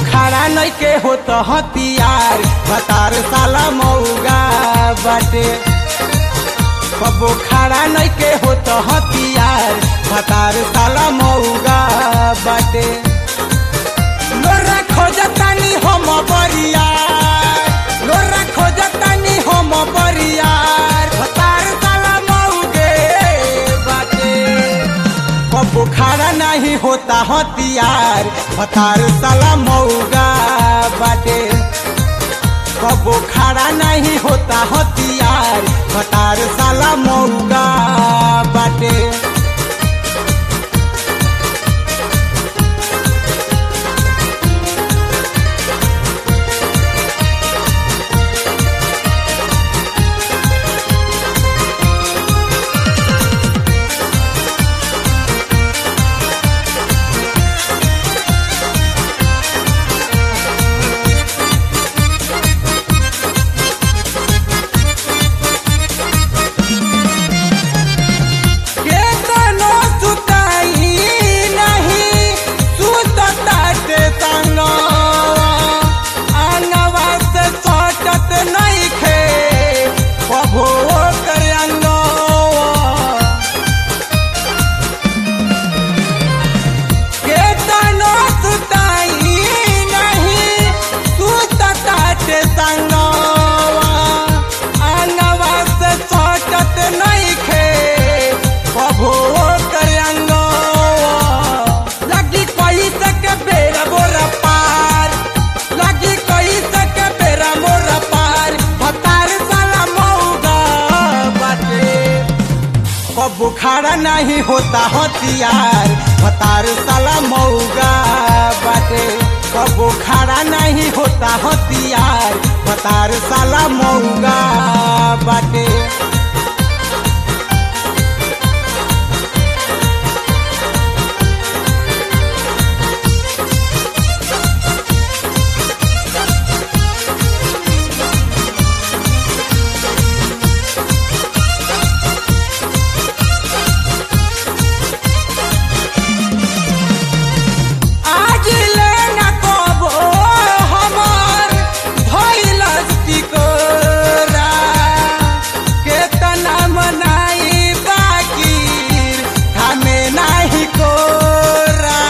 खड़ा नइखे होत हथियार भतार साला मौगा बाटे कबो खड़ा नइखे होत हथियार भतार साला मौगा बाटे लोरा खोजतानी हम बरियार लोरा खोजतानी हम बरियार भतार साला मौगे बाटे कबो खड़ा नहीं होता हथियार भतार साला मौगा बाटे कबो खड़ा नहीं होता हथियार भतार साला मौगा बाटे केतनो सुताई नहीं सुतताटे संगवा अंगवा से सटत नइखे कबो कर अंगवा केतनो सुताई नहीं सुतताटे संगवा अंगवा से सटत नइखे कबो कर अंगवा लगी कोई तक बेरा बोरा पार लगी कोई तक बेरा मोरा पार भतार साला मौगा बाटे कबो खड़ा नहीं होता हथियार भतार साला मौगा बाटे कबो खड़ा नहीं होता हथियार भतार साला मौगा बाटे आज लेना कबो हमार भइल टिकोरा केतना मनाई बाकी हमें नाही कोरा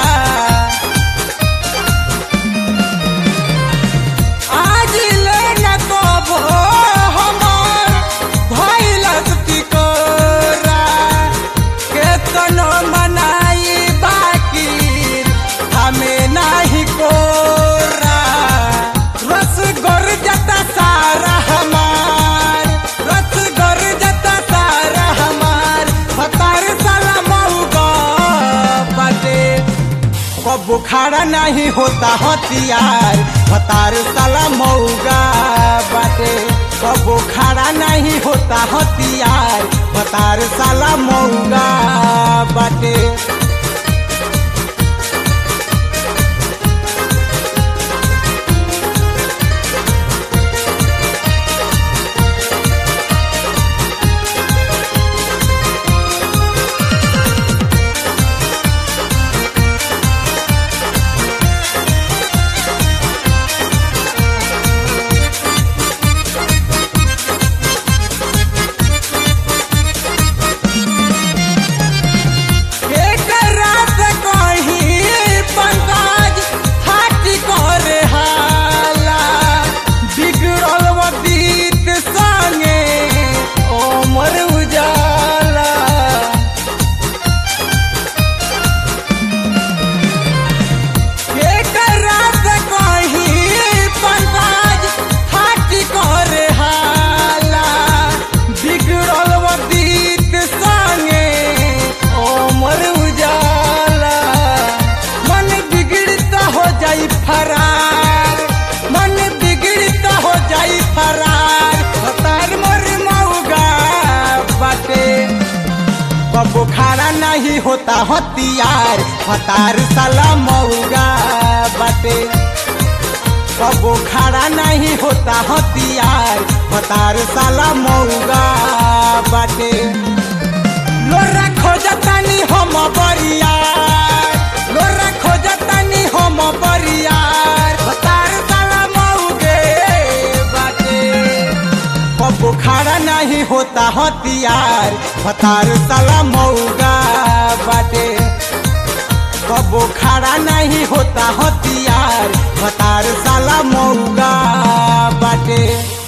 आज लेना कबो हमार भइल टिकोरा केतनो मनाई बाकी हमें नाही कोरा रस गर जता सारा हमार रस गर जता सारा हमार भतार साला मौगा बाटे कबो खड़ा नहीं होता हथियार भतार साला मौगा बाटे कबो खड़ा नहीं होता हथियार भतार साला मौगा बाटे एक रात कहीं पंकज हाथी करे हाला बिगड़ल वदीत संगे ओमर उजाला एक रात कहीं पंकज हाथी करे हाला बिगड़ल वदीत संगे ओमर उजाला मन बिगड़ता हो जाई फरार मन बिगड़ता हो जाई फरार हतार मोर मौगा बाटे कबो खड़ा नहीं होता हथियार हतार साला मौगा बाटे कबो खड़ा नहीं होता हथियार हतार साला मौगा बाटे लोरा खोजतानी हम बरियार लोरा खोजतानी हम बरियार हथियार भतार साला मऊगा बाटे कबो खड़ा नहीं होता हथियार भतार साला मऊगा बाटे